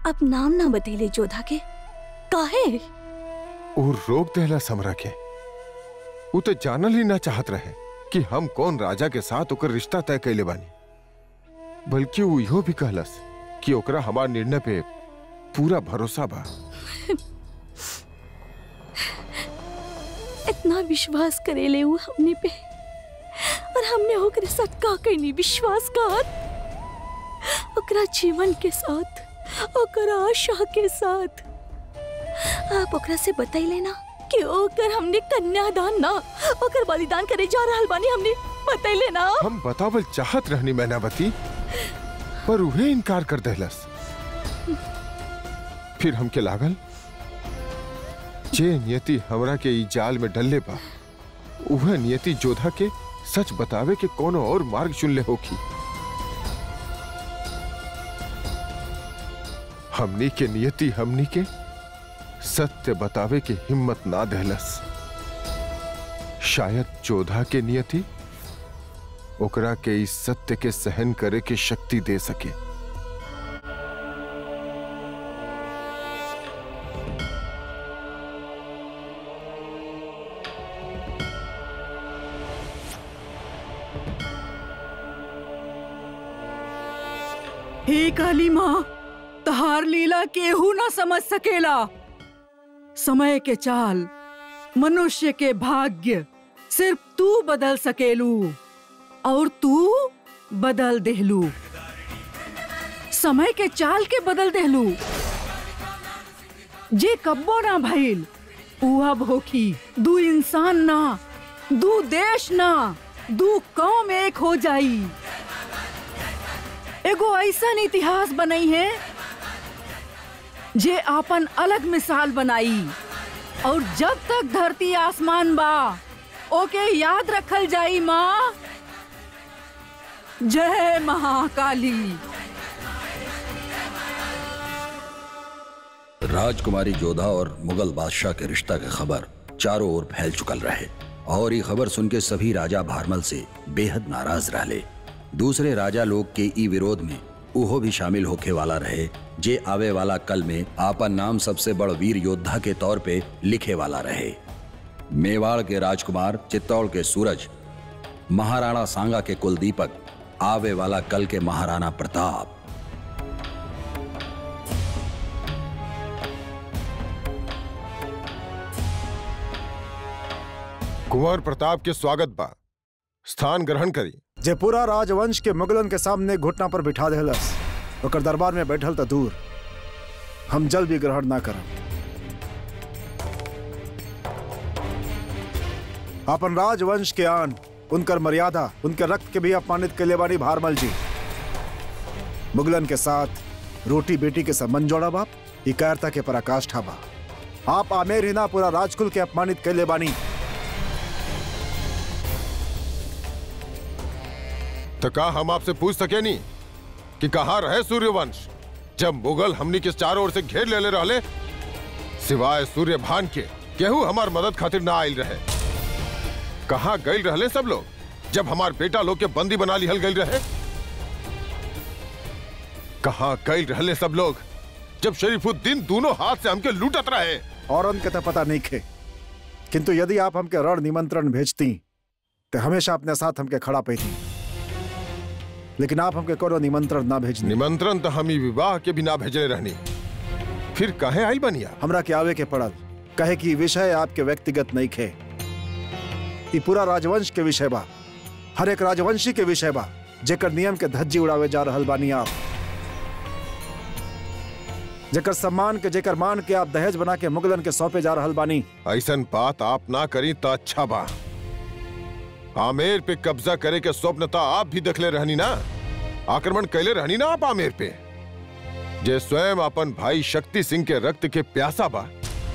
अब नाम ना बतेले जोधा के काहे ऊ रोक देला समरा के ऊ तो जानल ही ना चाहत रहे कि हम कौन राजा के साथ ओकर रिश्ता तय कैले बानी बल्कि ऊ इहो भी कहलस कि ओकरा हमार निर्णय पे पूरा भरोसा बा इतना विश्वास करेले ऊ हमने पे और हमने ओकरे साथ का कैनी विश्वासघात ओकरा जीवन के साथ ओकरा आशा के साथ आप ओकरा से बतैले ना कि ओकर हमने कन्यादान ना ओकर बलिदान करे जा रहल बानी हमने बतैले ना हम बतावल चाहत रहनी मैनावती पर उहे इनकार कर देहलस फिर हमके लागल जे नियति हमरा के ई जाल में डलले बा उहे नियति जोधा के सच बतावे के कोनो और मार्ग चुन ले होखी हमनी के नियति हमनी के सत्य बतावे के हिम्मत ना देहलस शायद जोधा के नियति ओकरा के इस सत्य के सहन करे के शक्ति दे सके हे काली माँ तहार लीला केहू ना समझ सकेला समय के चाल मनुष्य के भाग्य सिर्फ तू बदल सकेलू और तू बदल देहलू समय के चाल के बदल देहलू जे कब्बो ना भइल ऊ अब होखी दू इंसान ना दू देश ना दू कौम एक हो जाई एगो ऐसन इतिहास बनई है जे आपन अलग मिसाल बनाई और जब तक धरती आसमान बा ओके याद रखल जाई माँ जय महाकाली राजकुमारी जोधा और मुगल बादशाह के रिश्ता की खबर चारों ओर फैल चुकल रहे और ये खबर सुन के सभी राजा भारमल से बेहद नाराज रहले दूसरे राजा लोग के ई विरोध में उहो भी शामिल होके वाला रहे जे आवे वाला कल में आपन नाम सबसे बड़ वीर योद्धा के तौर पे लिखे वाला रहे मेवाड़ के राजकुमार चित्तौड़ के सूरज महाराणा सांगा के कुलदीपक आवे वाला कल के महाराणा प्रताप कुंवर प्रताप के स्वागत बा स्थान ग्रहण करी जे पूरा राजवंश के मुगलन के सामने घुटना पर बिठा देहलस ओकर दरबार में बैठल त दूर हम जल भी ग्रहण ना करब अपन राजवंश के आन उनकर मर्यादा उनके रक्त के भी अपमानित कैले बानी भारमल जी मुगलन के साथ रोटी बेटी के संबंध जोड़ा बाप ई कायरता के पराकाष्ठा बा आप आमेर हिना पूरा राजकुल के अपमानित कैले बानी तो का हम आपसे पूछ सके नहीं कि कहाँ रहे सूर्यवंश जब मुगल हमनी के चारों ओर से घेर ले ले रहले सिवाय सूर्य भान के केहू हमार मदद खातिर ना आयल रहे कहाँ गए रहले सब लोग जब हमार बेटा लोग के बंदी बना लिहल गई रहे कहाँ गए रहले सब लोग जब शरीफुद्दीन दोनों हाथ से हमके लूटत रहे और उनके तो पता नहीं खे किंतु यदि आप हमके रण निमंत्रण भेजती तो हमेशा अपने साथ हमके खड़ा पैती लेकिन आप हमके कोनो निमंत्रण ना भेजनी निमंत्रण तो हम ही विवाह के भी ना भेजले रहनी फिर कहे आई बनिया हमरा के आवे के पड़ल कहे कि ई विषय आपके व्यक्तिगत नहीं खे ई पूरा राजवंश के विषय बा हर एक राजवंशी के विषय बा जेकर नियम के धज्जी उड़ावे जा रहल बानी आप जेकर सम्मान के जेकर मान के आप दहेज बना के मुगलन के सौंपे जा रहल बानी ऐसन बात आप ना करी तो अच्छा बा आमेर पे कब्जा करे के स्वप्न तो आप भी देखले रहनी ना आक्रमण कैले रहनी ना आप आमेर पे जे स्वयं अपन भाई शक्ति सिंह के रक्त के प्यासा बा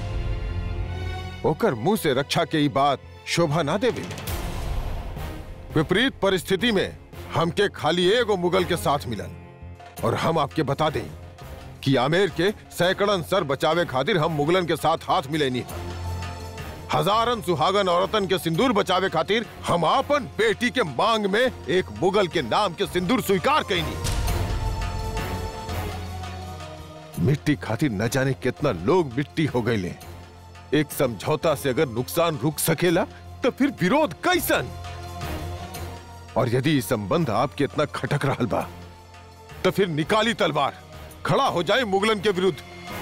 ओकर मुंह से रक्षा के ई बात शोभा ना देवे विपरीत परिस्थिति में हमके खाली एगो मुगल के साथ मिलन और हम आपके बता दें कि आमेर के सैकड़न सर बचावे खातिर हम मुगलन के साथ हाथ मिलेनी हजारन सुहागन औरतन के सिंदूर बचावे खातिर हम आपन बेटी के मांग में एक मुगल के नाम के सिंदूर स्वीकार कैनी मिट्टी खातिर न जाने कितना लोग मिट्टी हो गए एक समझौता से अगर नुकसान रुक सकेला तो फिर विरोध कैसन और यदि ये संबंध आपके इतना खटक रहा बा तो फिर निकाली तलवार खड़ा हो जाए मुगलन के विरुद्ध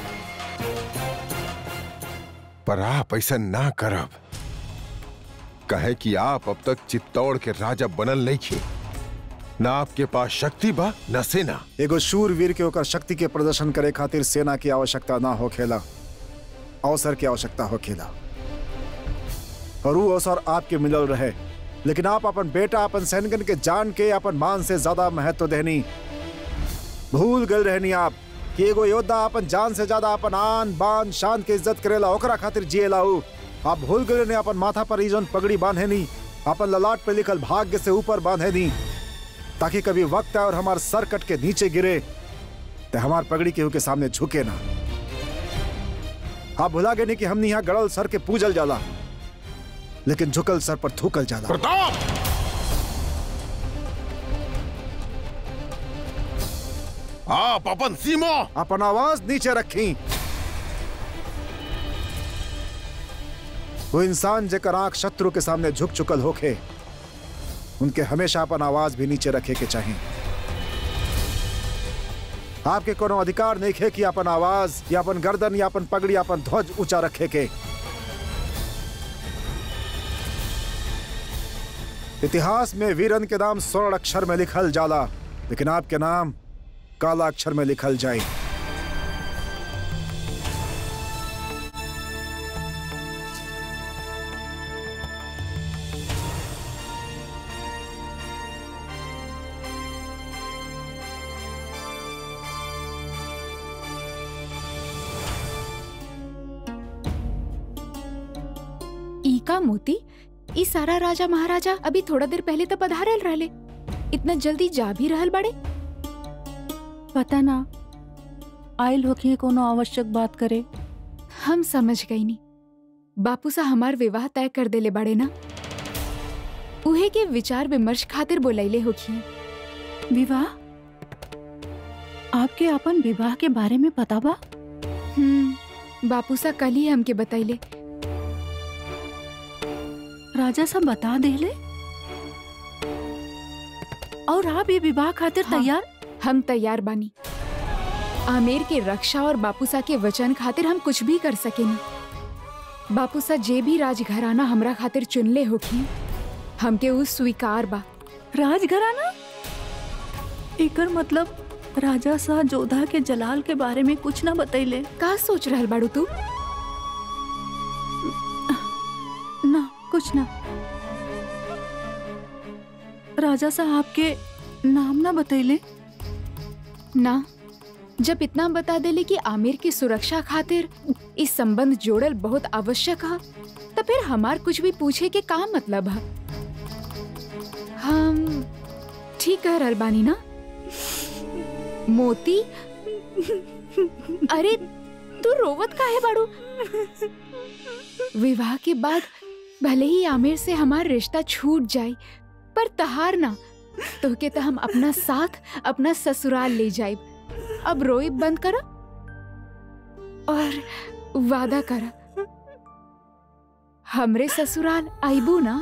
पर आप ऐसा ना करब कहे कि आप अब तक चित्तौड़ के राजा बनल नहीं थे ना आपके पास शक्ति बा न सेना एगो शूरवीर के ओकर शक्ति के प्रदर्शन करे खातिर सेना की आवश्यकता ना हो खेला अवसर की आवश्यकता हो खेला और वो अवसर आपके मिलल रहे लेकिन आप अपन बेटा अपन सैनिकन के जान के अपन मान से ज्यादा महत्व देनी भूल गए रहनी आप कि एगो योद्धा अपन जान से ज्यादा अपन आन बान शान के इज्जत करेला ओकरा खातिर जिएला उ आप भूल गए रहनी अपन माथा पर ई जौन पगड़ी बांधे नी अपन ललाट पे लिखल भाग्य से ऊपर बांधे नी ताकि कभी वक्त आए और हमार सर कट के नीचे गिरे तो हमार पगड़ी केहू के सामने झुके ना आप भुला गए नहीं कि हमने यहाँ गड़ल सर के पूजल जाला लेकिन झुकल सर पर थूकल जाला प्रताप आप अपन सीमा अपन आवाज नीचे रखी वो इंसान जेकर आंख शत्रु के सामने झुक चुकल होखे उनके हमेशा अपन आवाज भी नीचे रखे के चाहिए आपके कोनो अधिकार नहीं है कि अपन आवाज या अपन गर्दन या अपन पगड़ी या अपन ध्वज ऊंचा रखे के इतिहास में वीरन के नाम स्वर्ण अक्षर में लिखल जाला लेकिन आपके नाम काला अक्षर में लिखल जाए ई का मोती ई सारा राजा महाराजा अभी थोड़ा देर पहले तो पधारल रहले इतना जल्दी जा भी रहल बड़े पता ना आयल होखी कोनो आवश्यक बात करे हम समझ गई नी बापू सा हमार विवाह तय कर देले बड़े ना उहे के विचार विमर्श खातिर बोलैले होखिए विवाह आपके अपन विवाह के बारे में पता बा हम्म बापू सा कल ही हमके बतैले राजा सब बता देले और आप ये विवाह खातिर हाँ। तैयार हम तैयार बानी आमेर के रक्षा और बापूसा के वचन खातिर हम कुछ भी कर सकेनी बापूसा जे भी राजघराना हमरा खातिर चुनले होखी हमके उ स्वीकार बा राजघराना एकर मतलब राजा शाह जोधा के जलाल के बारे में कुछ ना बतैले का सोच रहल बाड़ू तू ना कुछ ना राजा साहब के नाम ना बतैले ना जब इतना बता देले कि आमिर की सुरक्षा खातिर इस संबंध जोड़ल बहुत आवश्यक है तो फिर हमार कुछ भी पूछे के का मतलब है हम ठीक कह रहल बानी ना मोती अरे तू रोवत काहे बाड़ू विवाह के बाद भले ही आमिर से हमार रिश्ता छूट जाए पर तहार ना तोहके तो हम अपना साथ अपना ससुराल ले जाए अब रोई बंद करा और वादा करा हमरे ससुराल आईबू ना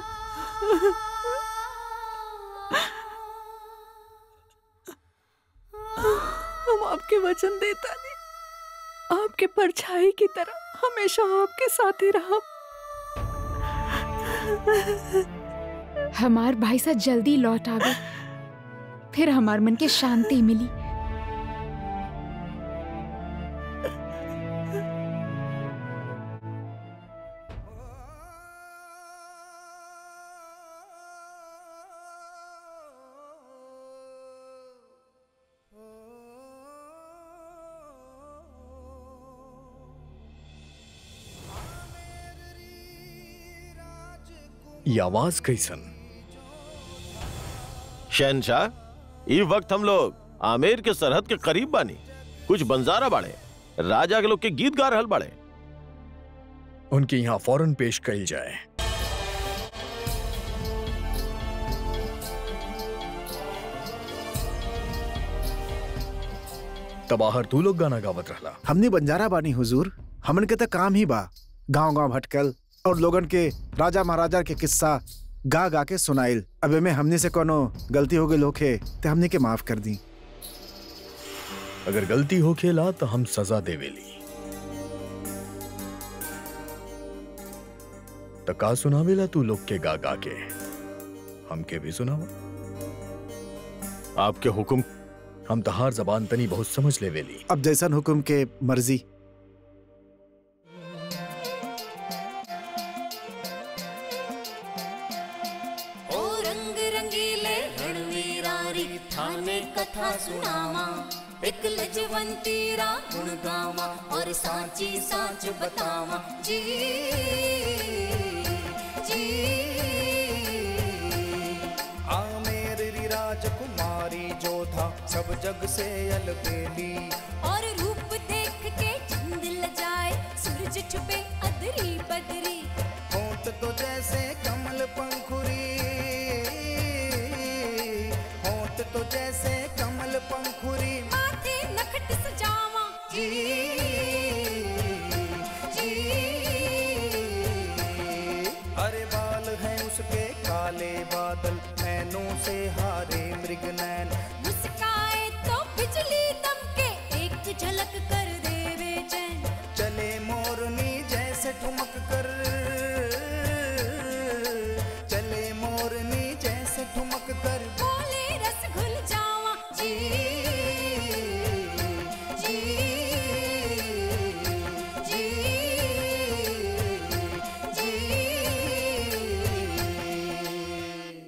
हम आपके वचन देता नहीं आपके परछाई की तरह हमेशा आपके साथ ही रहा हमार भाई सा जल्दी लौट आवे फिर हमार मन के शांति मिली ये आवाज कैसन शहनशाह ई वक्त हम लोग आमेर के सरहद के करीब बानी कुछ बंजारा बाड़े राजा के लोग के गीत गा रहल बाड़े उनके यहाँ फौरन पेश कल जाए तबाहर तू लोग गाना गावत रहला हमनी बंजारा बानी हुजूर हमन के तो काम ही बा गांव गांव भटकल और लोगन के राजा महाराजा के किस्सा गा गा के सुनाइल अब में हमनी से कोनो गलती हो गई होखे ते हमनी के माफ कर दी अगर गलती हो खेला तो हम सजा देवेली तो का सुनावेला तू लोग के गा गा के हमके भी सुनावा आपके हुक्म हम तहार जबान तनी बहुत समझ लेवेली अब जैसन हुक्म के मर्जी ओ रंग रंगीले रणवीरारी थाने कथा सुनावा एक लजवंती रा गुण गावा और सांची सांच बतावा जी जी आमेर री राजकुमारी जोधा सब जग से अलबेली और रूप देख के चंद लजाए सूरज छुपे अदरी बदरी होंठ तो जैसे कमल पंखुरी होंठ तो जैसे कमल पंखुरी माथे नखट सजावा जी जी हरे बाल हैं उसके काले बादल नैनों से हारे मृग नैन मुस्काए तो बिजली दमके एक झलक कर दे बेचैन चले मोरनी जैसे ठुमक कर चले मोरनी जैसे ठुमक कर बोले रस घुल जावा जी जी जी जी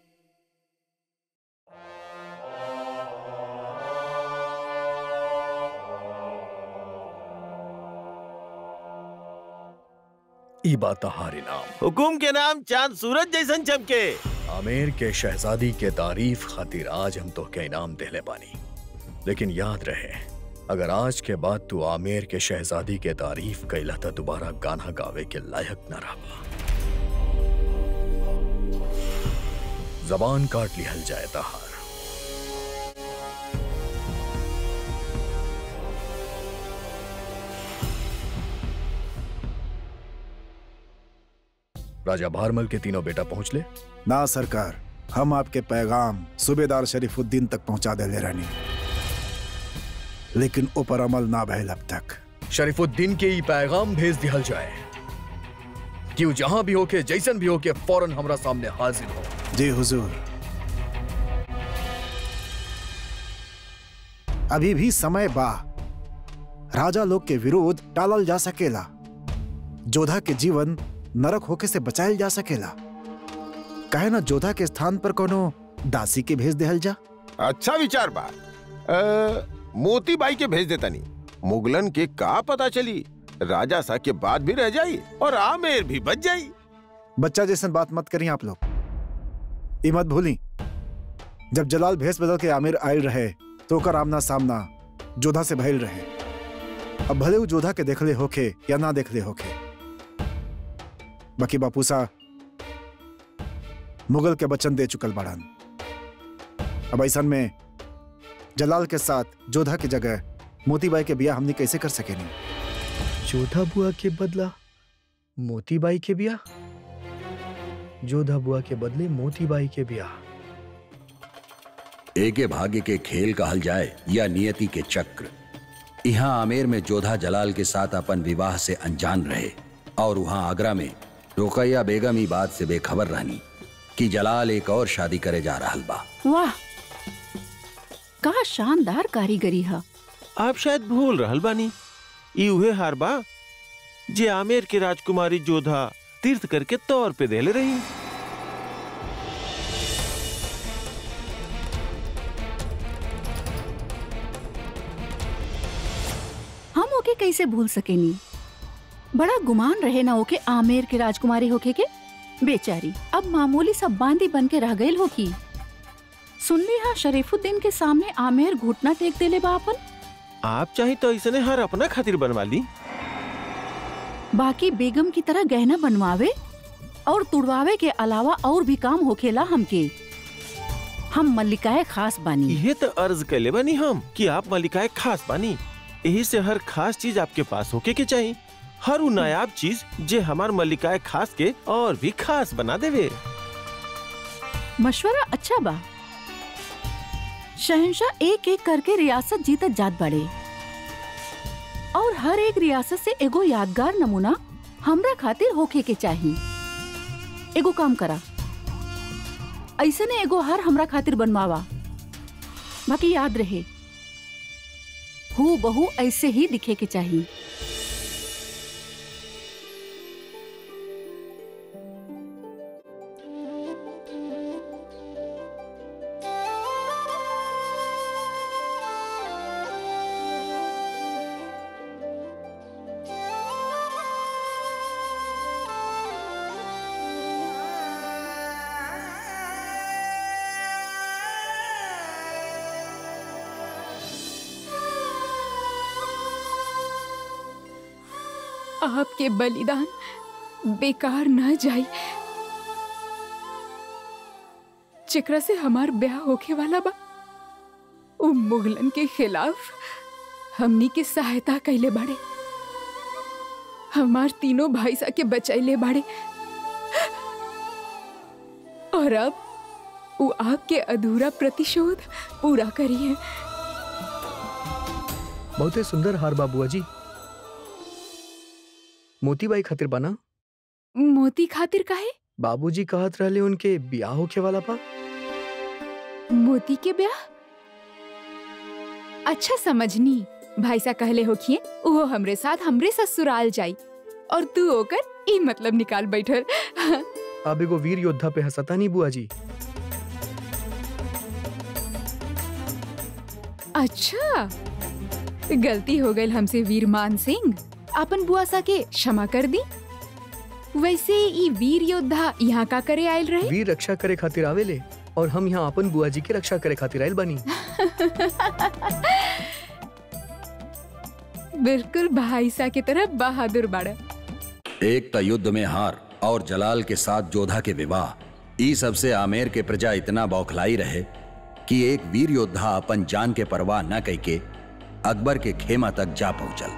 ई बात तहार इनाम हुकुम के नाम चांद सूरज जैसन चमके आमेर के शहजादी के तारीफ खातिर आज हम तो के इनाम देले बानी लेकिन याद रहे अगर आज के बाद तू आमेर के शहजादी के तारीफ कैला तो दोबारा गाना गावे के लायक न रहा जबान काट लिहल जाए तहार राजा भारमल के तीनों बेटा पहुंच ले ना सरकार हम आपके पैगाम सूबेदार शरीफुद्दीन तक पहुंचा दे ले रहनी लेकिन ऊपर अमल ना भइल अब तक शरीफुद्दीन के ई पैगाम भेज दिहल जाए कि वो जहां भी होके जैसन भी होके फौरन हमरा सामने हाजिर हो जी हुजूर अभी भी समय बा राजा लोग के विरोध टालल जा सकेला जोधा के जीवन नरक होके से बचायल जा सकेला काहे ना जोधा के स्थान पर कोनो दासी के भेज देहल जा अच्छा विचार बा अ, मोती बाई के भेज देता नहीं मुगलन के का पता चली राजा सा के बाद भी रह जाई और आमेर भी बच जाई बच्चा जैसन बात मत करिए आप लोग ई मत भूली जब जलाल भेस बदल के आमिर आयल रहे तो ओकर आमना सामना जोधा से भइल रहे अब भले वो जोधा के देखले होखे या ना देखले होखे बाकी बापूसा मुगल के वचन दे चुकल बाड़न अब ऐसन में जलाल के साथ जोधा की जगह मोतीबाई के बिया हमने कैसे कर सकेनी जोधा बुआ के बदला मोतीबाई के बिया जोधा बुआ के बदले मोतीबाई के बिया एके भाग्य के खेल कहल जाए या नियति के चक्र यहाँ आमेर में जोधा जलाल के साथ अपन विवाह से अनजान रहे और वहां आगरा में रुकैया बेगम ही बात से बेखबर रहनी कि जलाल एक और शादी करे जा रहा बा वाह का शानदार कारीगरी है आप शायद भूल रहल बानी ई उहे हार बा जे आमेर के राजकुमारी जोधा तीर्थ करके तौर पे देले रही हम ओके कैसे भूल सकेनी बड़ा गुमान रहे ना ओके आमेर के राजकुमारी होके के बेचारी अब मामूली सब बांदी बन के रह गई होगी सुनली हाँ शरीफुद्दीन के सामने आमेर घुटना टेक देले बा अपन आप चाहे तो ऐसने हार अपना खातिर बनवा ली बाकी बेगम की तरह गहना बनवावे और तुड़वावे के अलावा और भी काम होखेला हमके हम मल्लिकाए खास बानी ये तो अर्ज कैले बानी हम कि आप मलिकाए खास बानी यही से हर खास चीज आपके पास होके के चाहिए हर उ नायाब चीज जे हमार मलिकाए खास के और भी खास बना देवे मशवरा अच्छा बा शहनशाह एक एक करके रियासत जीतत जात बड़े और हर एक रियासत से एगो यादगार नमूना हमरा खातिर होखे के चाही एगो काम करा ऐसे ने एगो हर हमरा खातिर बनवावा बाकी याद रहे हु बहु ऐसे ही दिखे के चाहिए आपके बलिदान बेकार न जाई जेकरा से हमार ब्याह होके वाला बा उ मुगलन के खिलाफ हमनी के सहायता कैले बाड़े हमार तीनों भाई सा के बचैले बाड़े और अब वो आपके अधूरा प्रतिशोध पूरा करिए बहुते सुंदर हार बा बुआ जी मोतीबाई खातिर बना मोती खातिर काहे बाबूजी कहत रहले उनके बियाह होखे वाला बा मोती के ब्याह अच्छा समझनी भाई सा कहले होखिए वो हमरे साथ हमरे ससुराल जाई और तू होकर ई मतलब निकाल बैठल अब एगो वीर योद्धा पे हंसता नहीं बुआ जी अच्छा गलती हो गई हमसे वीरमान सिंह अपन बुआ सा के क्षमा कर दी वैसे ई वीर योद्धा यहाँ का करे आयल रहे वीर रक्षा करे खातिर आवेले और हम यहाँ अपन बुआ जी के रक्षा करे खातिर आयल बानी बिल्कुल भाई सा की तरह बहादुर बाड़ा एक त युद्ध में हार और जलाल के साथ जोधा के विवाह ई सबसे आमेर के प्रजा इतना बौखलाई रहे कि एक वीर योद्धा अपन जान के परवाह न कह के अकबर के खेमा तक जा पहुंचल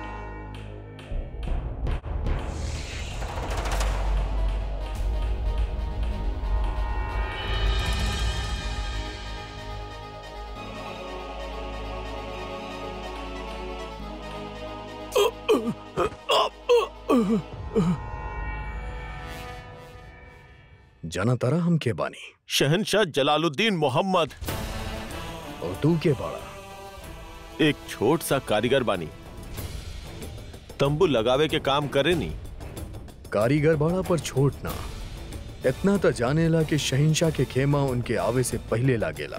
जाना तारा हम के बानी शहनशाह जलालुद्दीन मोहम्मद और तू के बाड़ा एक छोट सा कारीगर बानी तंबू लगावे के काम करे नी कारीगर बाड़ा पर छोट ना इतना तो जानेला कि शहिंशाह के खेमा उनके आवे से पहले लागेला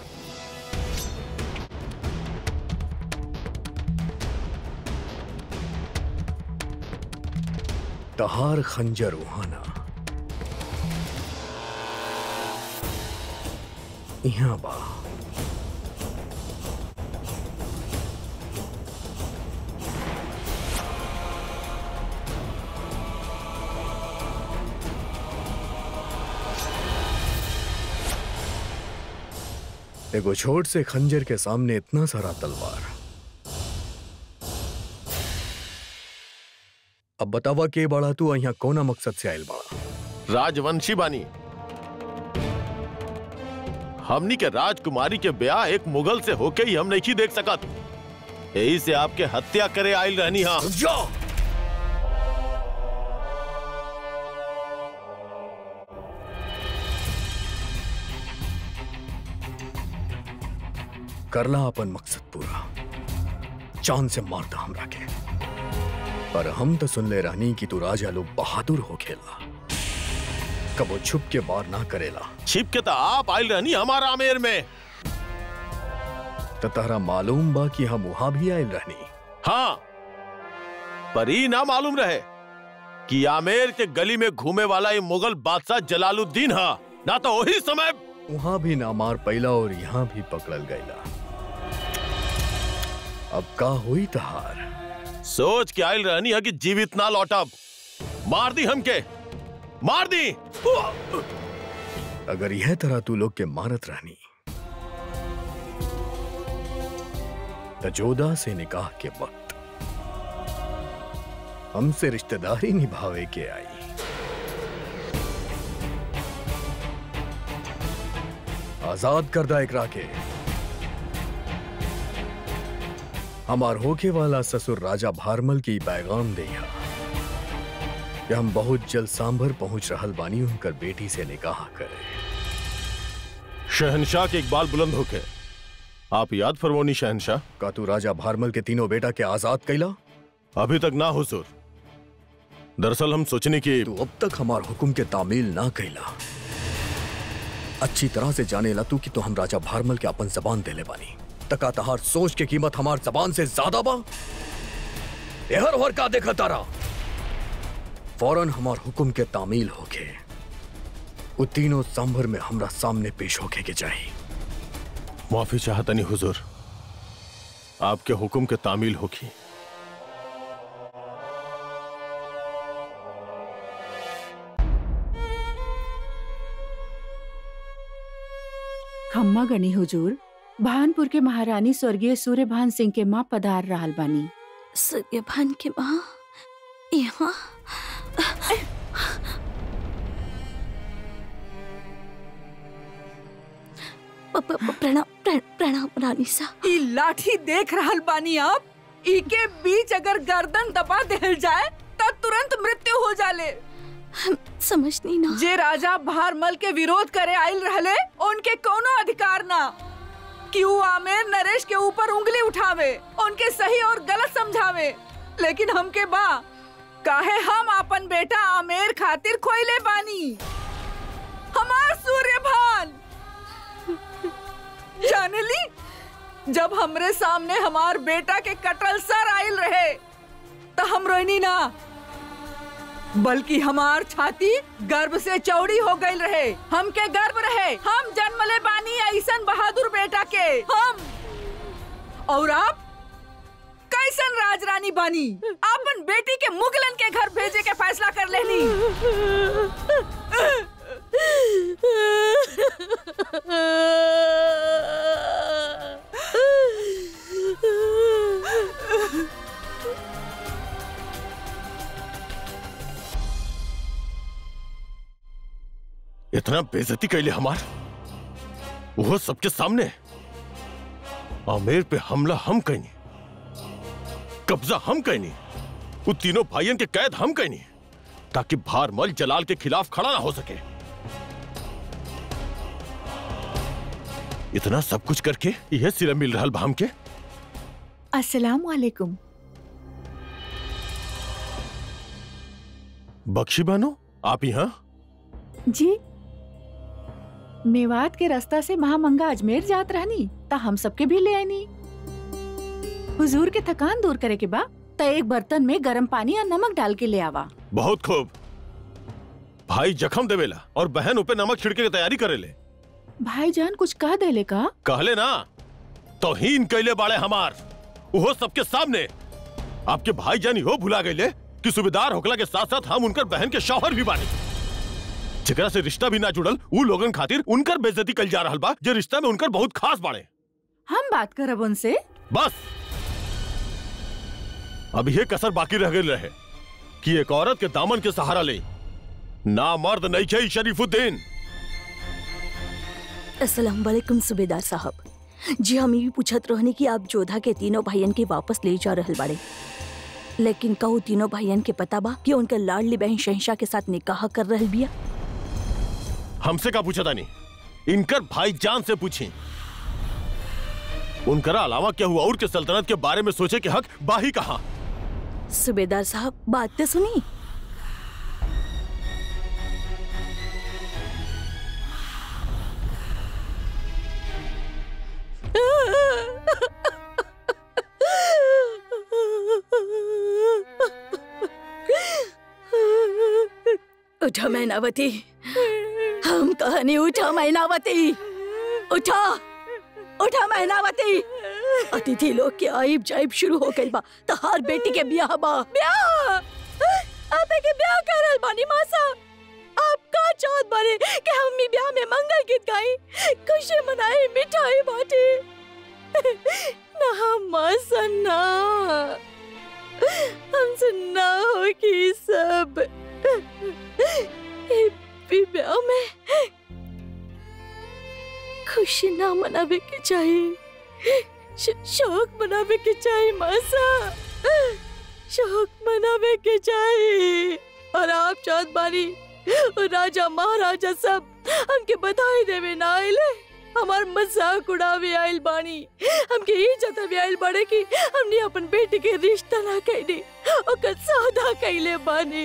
तहार खंजर उहाना यहाँ बा एगो छोट से खंजर के सामने इतना सारा तलवार अब बतावा के बड़ा तू यहाँ कोना मकसद से आयल बड़ा राजवंशी बानी हमनी के राजकुमारी के ब्याह एक मुगल से होके ही हम नहीं देख सकत यही से आपके हत्या करे आयल रहनी हाँ जाओ करला अपन मकसद पूरा चांद से मारता हमरा के पर हम तो सुन ले रहनी कि तू राजा लोग बहादुर हो खेला कबो छुप के वार ना करेला छिप के तो आप आयल रहनी हमारा आमेर में तो तारा मालूम बा कि हम वहां भी आयल रहनी हाँ पर ई ना मालूम रहे कि आमेर के गली में घूमे वाला ये मुगल बादशाह जलालुद्दीन हा ना तो वही समय वहां भी ना मार पैला और यहाँ भी पकड़ल गईला अब का हुई तहार सोच के आयल रहनी है कि जीवित ना लौटब मार दी हमके मार दी अगर यह तरह तू लोग के मारत रहनी तजोदा से निकाह के वक्त हमसे रिश्तेदारी निभावे के आई आजाद करदा एकरा के हमार होके वाला ससुर राजा भारमल की पैगाम दिया कि हम बहुत जल्द सांभर पहुंच रहल बानी उनकर बेटी से निकाह करे शहनशाह के इकबाल बुलंद होके आप याद फरमोनी शहनशाह का तू राजा भारमल के तीनों बेटा के आजाद कैला अभी तक ना हुजूर दरअसल हम सोचने की तू अब तक हमार हुक्म के तामील ना कैला अच्छी तरह से जाने ला तू कि तो हम राजा भारमल के अपन जबान देले बानी तका तहार सोच के कीमत हमार जबान से ज्यादा बा एहर ओहर का देखा तारा फौरन हमार हुक्म के तामील होके वो तीनों सांभर में हमरा सामने पेश होके के चाहिए माफी चाहता नहीं हुजूर आपके हुक्म के तामील होगी खम्मा गणी हुजूर भानपुर के महारानी स्वर्गीय सूर्यभान सिंह के माँ पधार रहल बानी सूर्यभान के माँ यहाँ प- प- प- प्रणाम प्रण- प्रणाम रानी सा ई लाठी देख रहल बानी आप इके बीच अगर गर्दन दबा देल जाए त तुरंत मृत्यु हो जाले हम समझ नहीं ना जे राजा भारमल के विरोध करे आइल रहले उनके कोनो अधिकार ना कि वो आमेर नरेश के ऊपर उंगली उठावे उनके सही और गलत समझावे लेकिन हमके बा काहे हम अपन बेटा आमेर खातिर खोइले बानी हमार सूर्यभान जाने ली जब हमरे सामने हमार बेटा के कटल सर आइल रहे तो हम रोइनी ना बल्कि हमार छाती गर्भ से चौड़ी हो गई रहे हमके गर्व रहे हम जन्मले बानी ऐसन बहादुर बेटा के हम और आप कैसन राजरानी बानी अपन बेटी के मुगलन के घर भेजे के फैसला कर लेनी इतना बेजती कैले हमार वो सबके सामने आमेर पे हमला हम कैनी कब्जा हम कैनी वो तीनों भाइयों के कैद हम कैनी ताकि भारमल जलाल के खिलाफ खड़ा ना हो सके इतना सब कुछ करके यह सिरा मिल रहा भाम के अस्सलाम वालेकुम बख्शी बानो आप यहाँ जी मेवात के रास्ता से महामंगा अजमेर जात रहनी ता हम सबके भी ले आनी हुजूर के थकान दूर करे के बा त एक बर्तन में गरम पानी और नमक डाल के ले आवा बहुत खूब भाई जख्म देवेला और बहन ऊपर नमक छिड़के की तैयारी करेले भाईजान कुछ कह देले का कहले ना तोहीन कैले बाड़े हमार वो सबके सामने आपके भाई जान हो भुला गए कि सूबेदार होकला के साथ साथ हम उनकर बहन के शौहर भी बानी जेकरा से रिश्ता भी ना जुड़ल उ लोगन खातिर उनकर बेइज्जती कल जा रहल बा जे रिश्ता में उनकर बहुत खास बाड़े हम बात करब उनसे बस अब ये कसर बाकी रह गई रहे कि एक औरत के दामन के सहारा ले ना मर्द नहीं खे शरीफुद्दीन अस्सलाम वालेकुम सूबेदार साहब जी हम ये भी पूछत रहनी कि आप जोधा के तीनों भाइयन के वापस ले जा रहल बाड़े लेकिन कहू तीनों भाइयन के पता बा कि उनके लाडली बहन शहशाह के साथ निकाह कर रहल बिया हमसे का पूछा तानी इनकर भाई जान से पूछी उनकरा अलावा क्या हुआ और के सल्तनत के बारे में सोचे के हक बाही कहा सूबेदार साहब बात तो सुनी उठा मैनावती हम कहानी उठा मैनावती उठा उठा मैनावती अतिथि लोग के आइब जाइब शुरू हो गइल बा तहार बेटी के ब्याह बा ब्याह आपे के ब्याह करल बानी मासा आप का चाहत बारे कि हम भी ब्याह में मंगल गीत गाई खुशी मनाई मिठाई बांटे ना मासा ना हमसे ना हो कि सब ए विवाह में खुशी ना मनावे के चाहिए श- शौक मनावे के चाहिए मासा शौक मनावे के चाहिए और आप चाँद बानी और राजा महाराजा सब हमके बधाई देवे ना आइले हमार मजाक उड़ावे आइल बानी हमके ई जतवे आइल बाड़े कि हमने अपन बेटी के रिश्ता ना कैली ओकर सौदा कैले बानी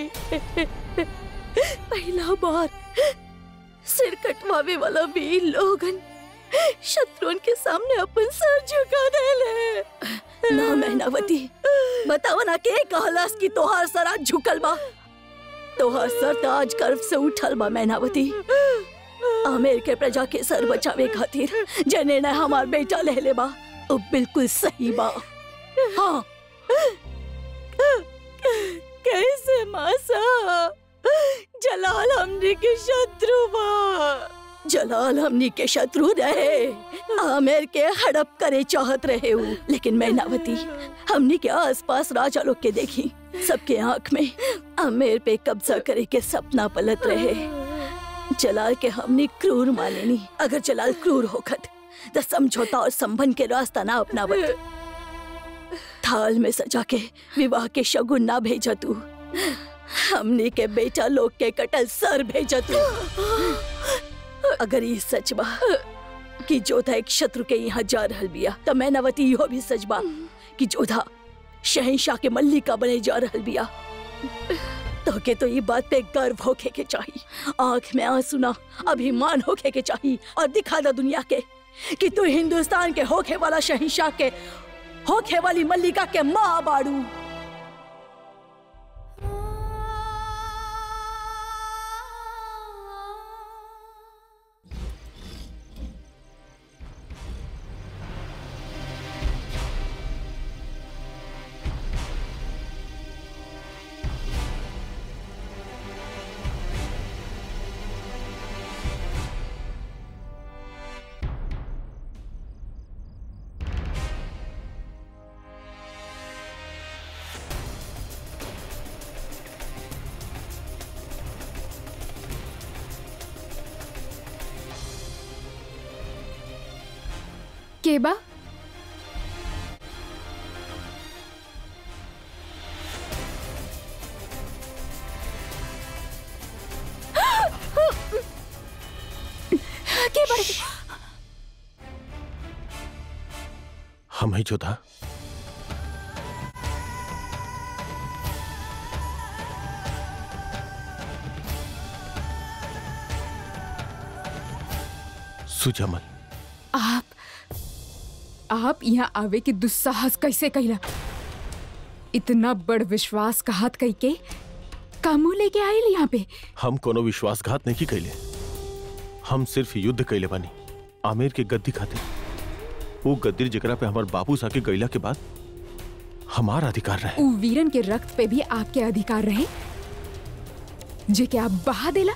पहला बार सिर कटवावे वाला वीर लोगन शत्रुओं के सामने अपन सर झुका देले ना मैनावती बतावा ना के कहलास कि तोहार सर आज झुकल बा तोहार सर त आज गर्व से उठल बा मैनावती आमेर के प्रजा के सर बचावे खातिर जने ने हमार बेटा ले ले बा वो बिल्कुल सही बा हाँ कैसे मासा जलाल हमने के शत्रु बा जलाल हमनी के शत्रु रहे आमेर के हड़प करे चाहत रहे हूँ लेकिन मैनावती हमनी के आसपास राजा लोग के देखी सबके आंख में आमेर पे कब्जा करे के सपना पलत रहे जलाल के हमने क्रूर मानेनी अगर जलाल क्रूर होखत तो समझौता और संबंध के रास्ता ना अपनावत थाल में सजा के विवाह के शगुन ना भेजा तू हमने के बेटा लोग के कटल सर भेजा तू अगर ये सच बा कि जोधा एक शत्रु के यहाँ जा रहल बिया तो मैनावती यो भी सच बा कि जोधा शहनशाह के मल्लिका बने जा रहल बिया तो के तो ये बात पे गर्व होके के चाहिए आंख में आंसू ना अभिमान होके के चाहिए और दिखा दो दुनिया के कि तू हिंदुस्तान के होके वाला शहनशाह के होके वाली मल्लिका के माँ बाड़ू केबा के बड़े हम ही जोधा सुजमल आप आप यहाँ आवे के दुस्साहस कैसे कैला इतना बड़ विश्वास घात कई के कामू लेके आयल यहाँ पे हम कोनो विश्वासघात नहीं कैले हम सिर्फ युद्ध कैले बानी आमेर के गद्दी खातिर वो गद्दी जकरा पे हमार बाबू सा के गैला के बाद हमार अधिकार रहे उ वीरन के रक्त पे भी आपके अधिकार रहे जे के आप बहा देला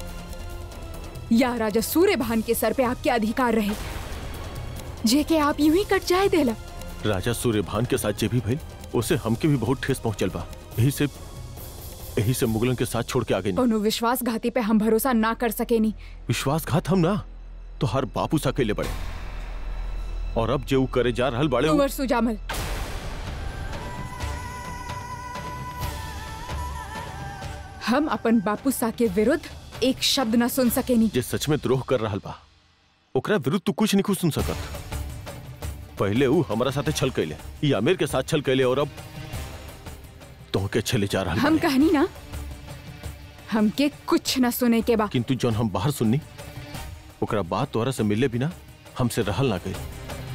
या राजा सूर्यभान के सर पे आपके अधिकार रहे जे के आप यूं ही कट जाए देला राजा सूर्यभान के साथ जे भी भइल उसे हमके भी बहुत ठेस पहुंचल बा यही से यही से मुगलन के साथ छोड़ के आ गई कोनो विश्वासघाती पे हम भरोसा ना कर सकेनी विश्वासघात हम ना तो हर बापू सा कैले बड़े और अब जे ऊ करे जा रहल बाड़े ऊ- कुंवर सुजामल हम अपन बापू सा के विरुद्ध एक शब्द न सुन सकेनी जे सच में द्रोह कर रहल बा ओकरा विरुद्ध तू कुछ नहीं कुछ सुन सकत पहले ऊ हमारा साथे छल कैले ई आमिर के साथ छल कैले और अब तोहके छले जा रहल हम बाड़े। कहनी ना हमके कुछ न सुने के बा किंतु जौन हम बाहर सुननी ओकरा बाद तोहरा से मिले बिना हमसे रहल ना गई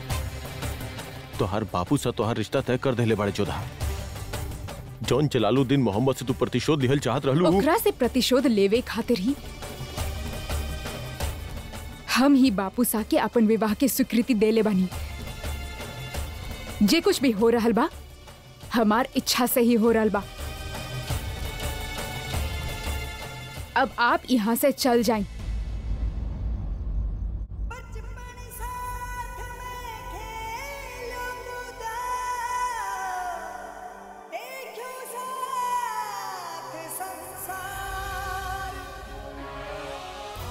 तोहार बापू सा तोहार रिश्ता तय कर देले बड़े जोधा जौन जलालुद्दीन मोहम्मद से तू प्रतिशोध लिहल चाहत रहलू ऊ- ओकरा से प्रतिशोध लेवे खातिर ही हम ही बापू सा के अपन विवाह के स्वीकृति देले बानी जे कुछ भी हो रहल बा हमार इच्छा से ही हो रहल बा अब आप यहाँ से चल जाएं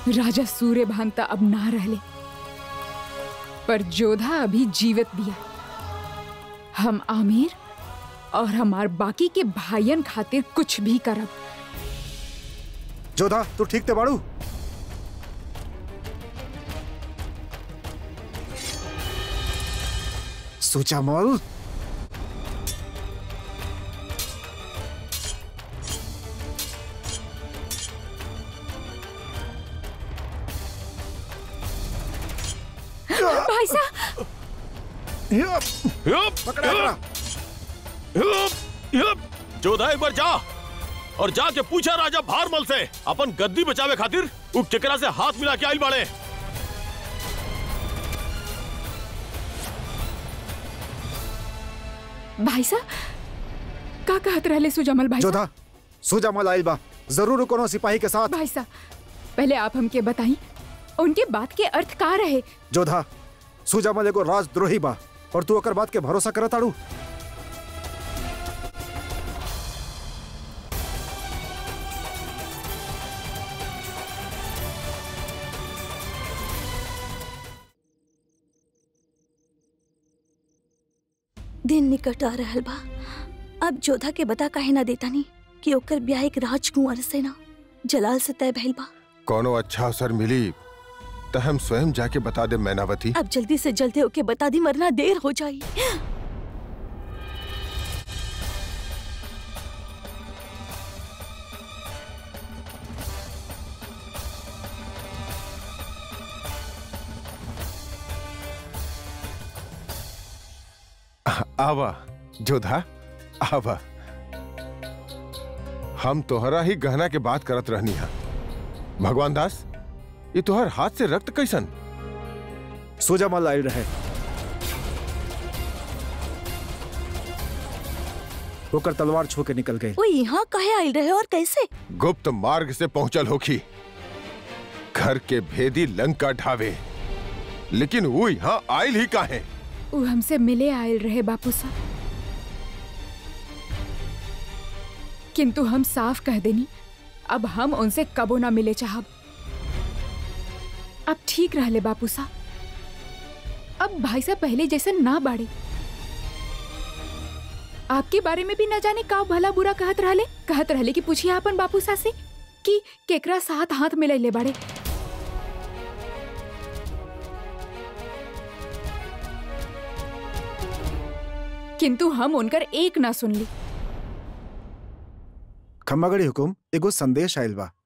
राजा सूर्यभान त अब ना रहले पर जोधा अभी जीवित बिया हम आमिर और हमार बाकी के भाइयन खातिर कुछ भी करब जोधा तू ठीक ते बाड़ू सोचा मोल भाई साहब पकड़ा पकड़ा जोधा एक बार जा और जाके पूछा राजा भारमल से अपन गद्दी बचावे खातिर उ केकरा से हाथ मिला के आइल बाड़े भाई साहब का कहत रहले सुजमल भाई जोधा सुजा मल आइल बा जरूर कोनो सिपाही के साथ भाई साहब पहले आप हमके बताई उनके बात के अर्थ का रहे जोधा सुजामल एगो राजद्रोही बा और तू ओकर बात के भरोसा करत आड़ू दिन निकट आ रहल बा अब जोधा के बता काहे ना देता नी कि ओकर ब्याह एक राजकुंवर से ना जलाल से तय भइल बा कोनो अच्छा अवसर मिली तो हम स्वयं जाके बता दे मैनावती अब जल्दी से जल्दी ओके बता दी वरना देर हो जाई आवा जोधा आवा हम तोहरा ही गहना के बात करत रहनी हा भगवान दास ये तोहर हाथ से रक्त कैसन सुजामल आइल रहे ओकर तलवार छू के निकल गई वो यहाँ काहे आइल रहे और कैसे गुप्त मार्ग से पहुंचल होखी घर के भेदी लंका ढावे लेकिन वो यहाँ आयल ही काहे उ हमसे मिले आयल रहे बापू साहब किंतु हम साफ कह देनी अब हम उनसे कबो ना मिले चाहब अब ठीक रहले बापू साहब अब भाई साहब पहले जैसे ना बाड़े आपके बारे में भी न जाने का भला बुरा कहत रहले कहत रहले कि पूछिए अपन बापू सा से कि केकरा साथ हाथ मिलैले बाड़े किंतु हम उनकर एक ना सुनली खम्मागड़ी हुकुम एगो संदेश आइल बा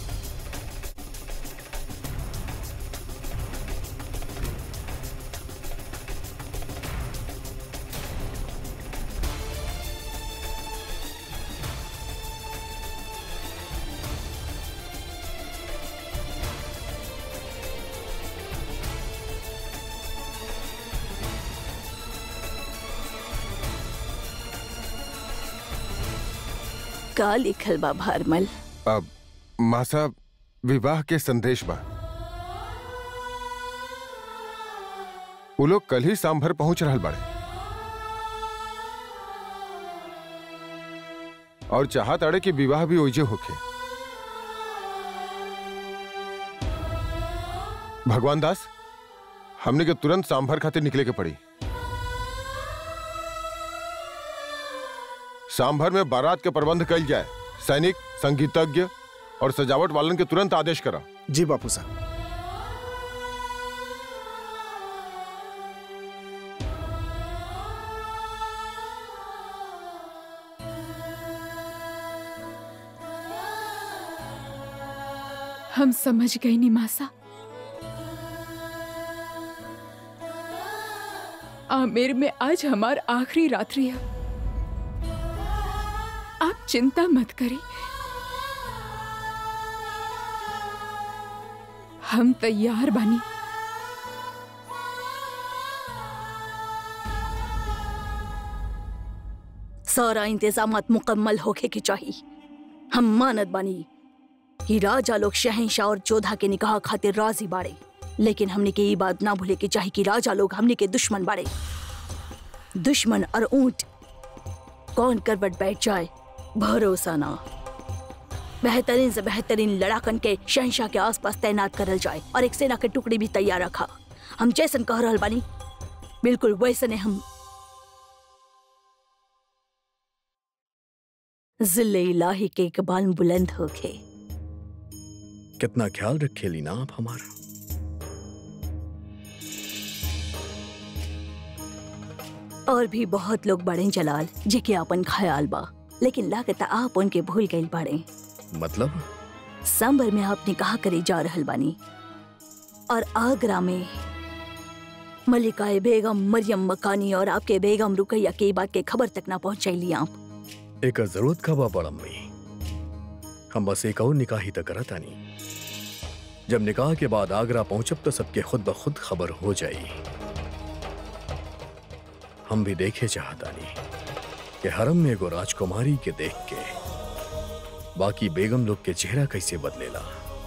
का लिखल बा भारमल अब माँ साहब विवाह के संदेश बा वो लोग कल ही सांभर पहुंच रहल बाड़े और चाहत अड़े कि विवाह भी ओइजे होखे भगवान दास हमने के तुरंत सांभर खातिर निकले के पड़ी सांभर में बारात के प्रबंध कल जाए सैनिक संगीतज्ञ और सजावट वालन के तुरंत आदेश करा जी बापू साहब हम समझ गए नी मासा आमेर में आज हमार आखिरी रात्रि है आप चिंता मत करें हम तैयार बानी सारा इंतजाम मुकम्मल होके के चाहिए हम मानत बानी कि राजा लोग शहनशाह और जोधा के निकाह खातिर राजी बाड़े लेकिन हमने के ये बात ना भूले के चाहिए कि राजा लोग हमने के दुश्मन बाड़े दुश्मन और ऊंट कौन करवट बैठ जाए भरोसा ना बेहतरीन से बेहतरीन लड़ाकन के शहनशाह के आसपास तैनात करल जाए और एक सेना के टुकड़ी भी तैयार रखा हम जैसन कह रहल बानी बिल्कुल वैसने हम जिले इलाही के इकबाल बुलंद होके कितना ख्याल रखेली ना आप हमारा और भी बहुत लोग बड़े जलाल जेके अपन ख्याल बा लेकिन लागत आप उनके भूल गए बाड़े मतलब सांबर में आपने कहा करे जा रहल बानी और आगरा में मलिकाए बेगम मरियम मकानी और आपके बेगम रुकैया के बात के खबर तक ना पहुंचैली आप एक जरूरत का बा बड़म्मी हम बस एक और निकाह ही तक करत आनी जब निकाह के बाद आगरा पहुंचब तो सबके खुद ब खुद खबर हो जाई हम भी देखे चाहतानी कि हरम में एगो राजकुमारी के देख के बाकी बेगम लोग के चेहरा कैसे बदलेला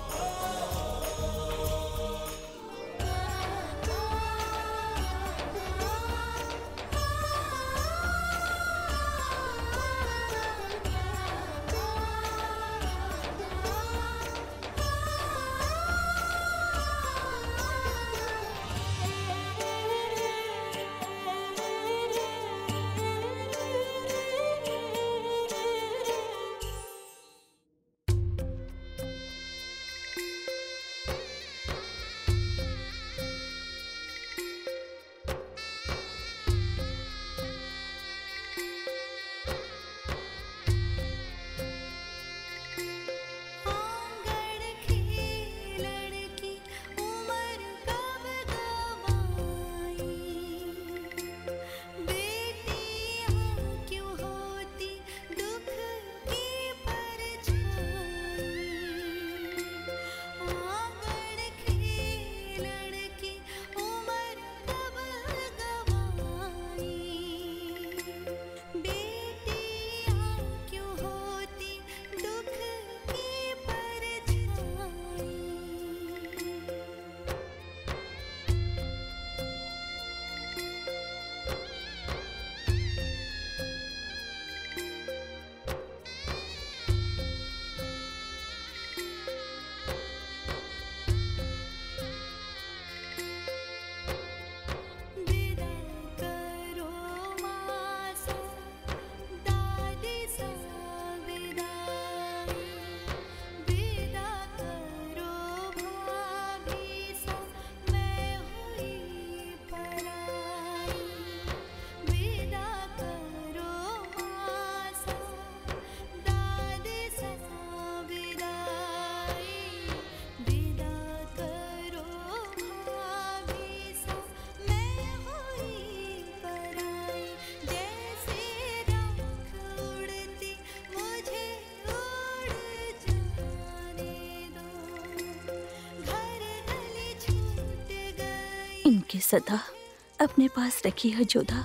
इनके सदा अपने पास रखी है जोधा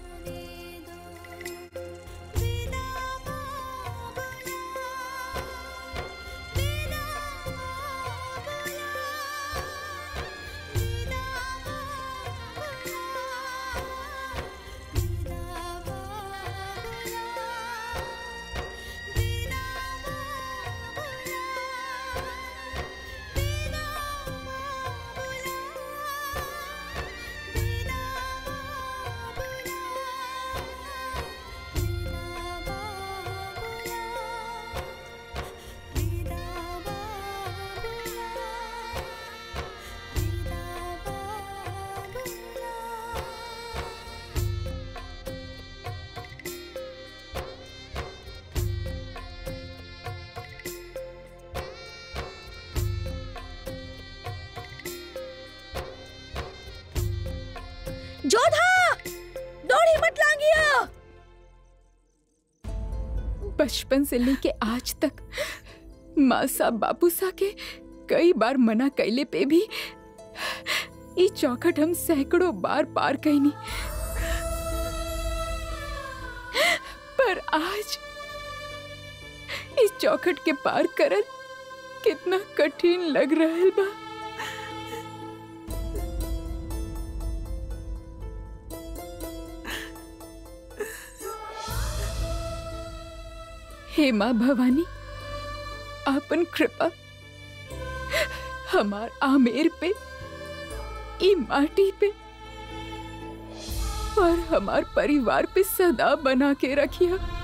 जोधा दौड़ी मत लांगिया बचपन से लेके आज तक माँ सा बापू सा के कई बार मना कैले पे भी ये चौखट हम सैकड़ों बार पार कैनी पर आज इस चौखट के पार करल कितना कठिन लग रहा बा हे माँ भवानी आपन कृपा हमार आमेर पे ई माटी पे और हमार परिवार पे सदा बना के रखिया